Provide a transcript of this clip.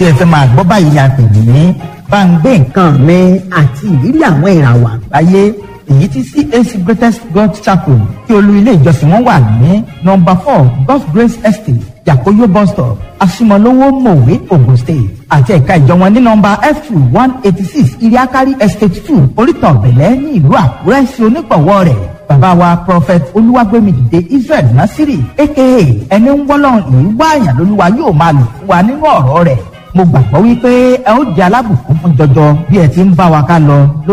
tí ẹ fẹ́ máa gbọ́ báyìí la pè ní bá ń gbé nǹkan mi àti ìrírí àwọn ìràwọ̀ àgbáyé èyí tí CAC Greatest God Chapel tí olú ilé ìjọsìn wọn wà ní nọ́mbà four God's Grace Estate Yakoyo bus stop Asimolowo Mowe Ogun State àti ẹ̀ka ìjọ wọn ní nọ́mbà F two one eighty six Iriakari Estate two Orítan Bẹ̀lẹ́ ní ìlú Àkúrẹ́ sí onígbọ̀wọ́ rẹ̀ bàbá wa prophet olúwàgbẹ́mìdìde Israel Nasiri aka ẹni ń wọ́lọ́run ìlú wáàyàn lolúwa yóò máa lò fún wa nínú ọ̀rọ̀ rẹ̀ mo gbàgbọ́ wípé ẹ ó di alábùkún fún jọjọ bí ẹ ti ń bá wa ká lọ